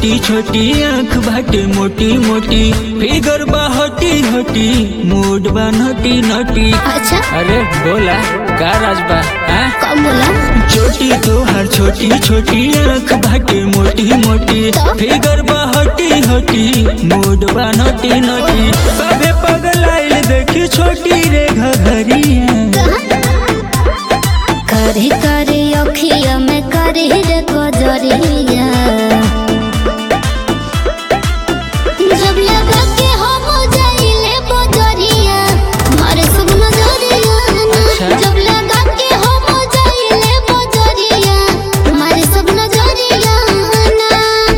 छोटी छोटी आँख बाटे मोटी मोटी फिगर बा हटी हटी मूड बा नटी नटी अच्छा अरे बोला का राज बा हाँ? कब बोला छोटी तोहार छोटी छोटी आँख बाटे मोटी मोटी फिगर बा हटी हटी मूड बा नटी नटी सबे पगलाइल देखी छोटी रे घघरिया करे करे अखिया में करे रे कजरिया जब लगा के हम जाइले बजरिया मारे सब नजरिया अच्छा। जब लगा के हम जाइले बजरिया मारे सब नजरिया ना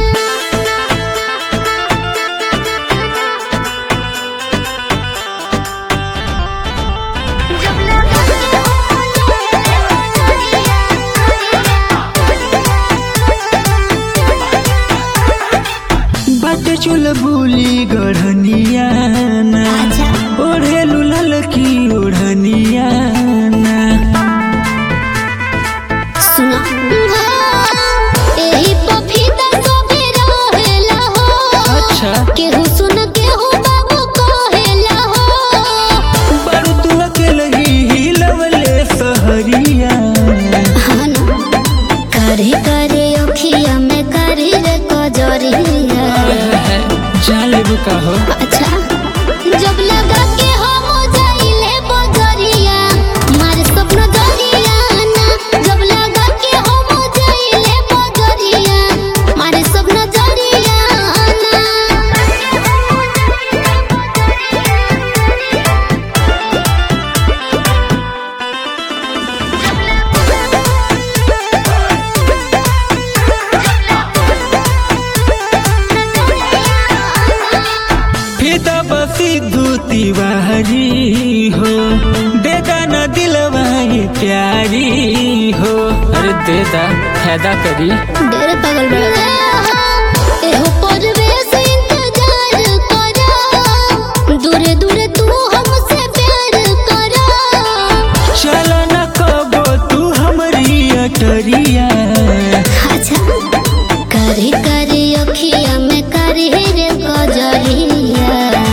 जब लगा के हम बाटे चुल बुली गढ़निया ना अच्छा ओढ़े लुलल की ओढ़निया ना सुना एही पफीदा सबे रहेला हो अच्छा केहू सुन केहू बाबू कहेला हो बड़ू तू अकेले ही हिलवले सहरिया हाँ ना। करे करे अखिया में करे रे कजरिया जाले बुका हो अच्छा जब लगा के हम जाइले बजरिया मारे सपना दरिया ना जब लगा के हम जाइले बजरिया मारे सपना दरिया फिदा बसी धूती बाहरी हो देदा न दिलवाई प्यारी हो अरे देदा फायदा करी डेरे पागल बड़ा एहो परवेश इंतजार करा दूरे दूरे तू हमसे प्यार करा चल न कबो तू हमरी अटरिया अच्छा करे करे अखिया में करे रे कजरिया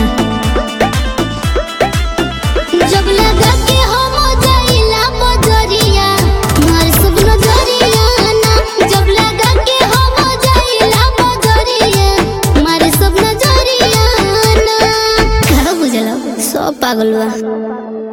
जब लगा के हम जाइला बजरिया मार सब नजरिया ना जब लगा के हम जाइला बजरिया मार सब नजरिया ना का बुझला सब पागल बा